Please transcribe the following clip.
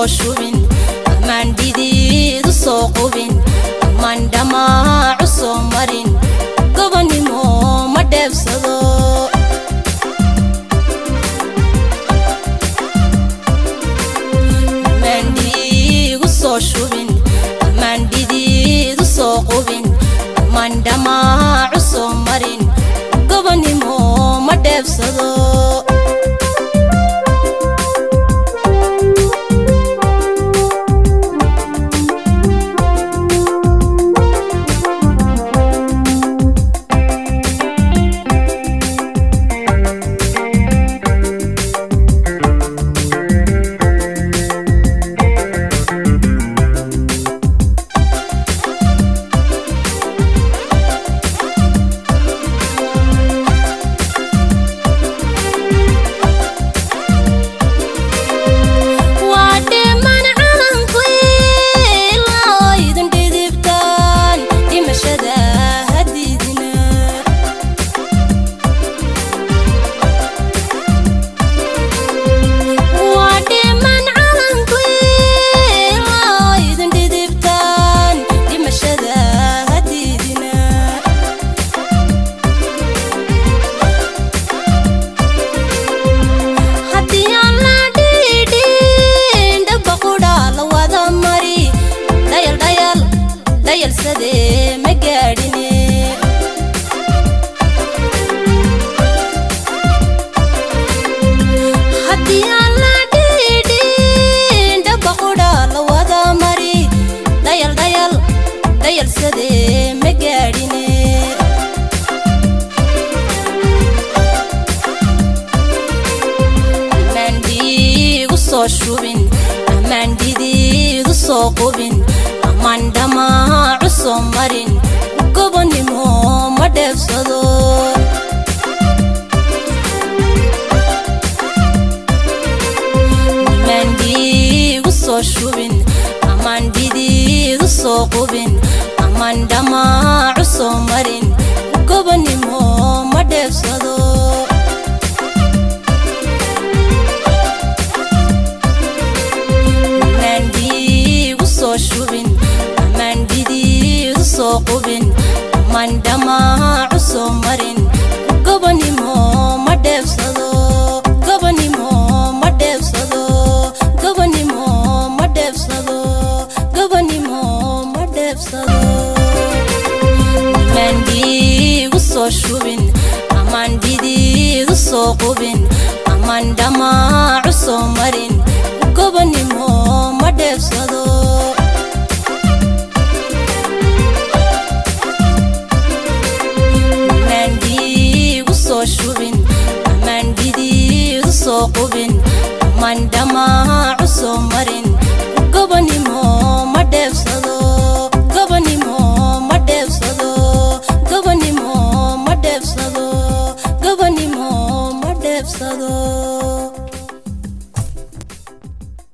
soo shubin amaan dhidiidu soo qubin amaan dhammaacu soo marin gobonnimo ma dheebsado amaan dhiigu soo shubin amaan dhidiidu soo qubin amaan dhammaacu soo marin gobonnimo ma dheebsado waa dhiman calanku ilaa oo idin dhidibtaan dhimashada hadiidina waa dhiman calanku ilaa oo idin dhidibtaan dhimashada hadiidina haddii aan la dhiidhin dhaba qudhaa la wada mari dhayal dhayal dhayalsadee ma gaadhine haddii aan la dhiidhin dhaba qudhaa la wada mari dhayal dhayal dhayalsadee ma gaadhine amaan dhiigu soo shubin amaan dhidiidu soo qubin amaan dhammaacu soo marin gobonnimo ma dheebsado amaan dhiigu soo shubin amaan dhidiidu soo qubin amaan dhammaacu soo marin gobonnimo ma dheebsado amaan dhiigu soo shubin amaan dhidiidu soo qubin amaan dhammaacu soo marin gobonnimo ma dheebsado gobonnimo ma dheebsado gobonnimo ma dheebsado gobonnimo ma dheebsado amaan dhiigu soo shubin amaan dhidiidu soo qubin amaan dhammaacu soo marin gobonnimo ma dheebsado amaan dhiigu soo shubin amaan dhidiidu soo qubin amaan dhammaacu soo marin gobonnimo